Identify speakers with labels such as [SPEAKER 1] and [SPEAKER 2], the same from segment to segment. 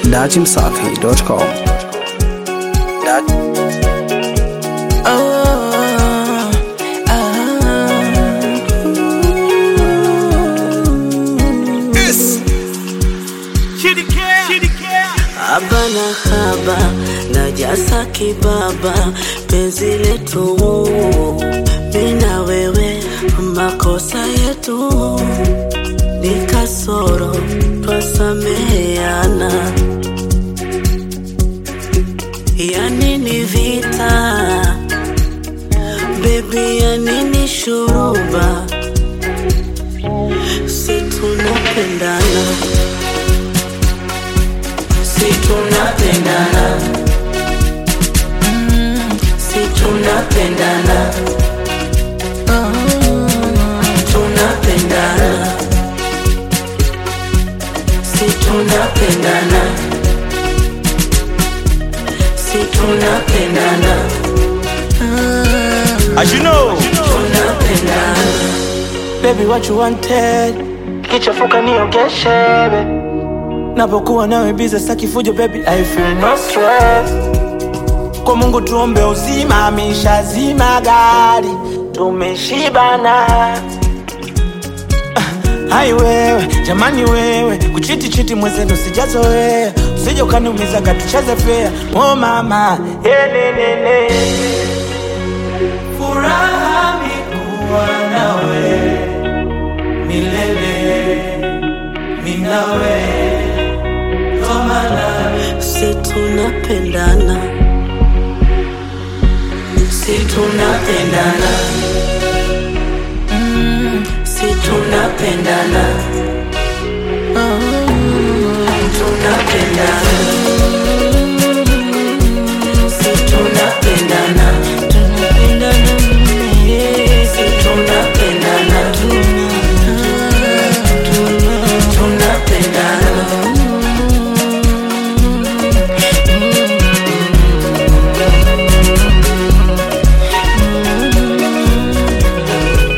[SPEAKER 1] dachimsafi.com.
[SPEAKER 2] Haba na haba na jasa kibaba, penzi letu mina wewe, makosa yetu ni kasoro, twasameheana. Yani ni vita bebi, yani ni shuruba, si tunapendana si tunapendana si tunapendana tunapendana si tunapendana si tunapendana
[SPEAKER 3] As you know,
[SPEAKER 2] tunapendana
[SPEAKER 4] Baby, what you wanted? Kichafuka niogeshe baby. Napokuwa nawe biza saki fujo baby, I feel no stress. Kwa Mungu tuombe uzima, ameshazima gari, tumeshibana. Ah, Hai wewe, jamani wewe, kuchiti chiti mwenzenu sijazoea, usije ukaniumiza katucheze fea. Oh mama, elelele, furaha mikuwa nawe milele, minawe tomana
[SPEAKER 2] si tunapendana si tunapendana si tunapendana tunapendana si tunapendana si tunapendana tunapendana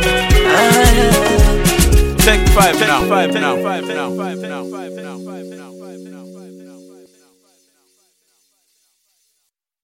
[SPEAKER 3] take five now. Five now. Five now. Five now. Five now. Five now. Five now.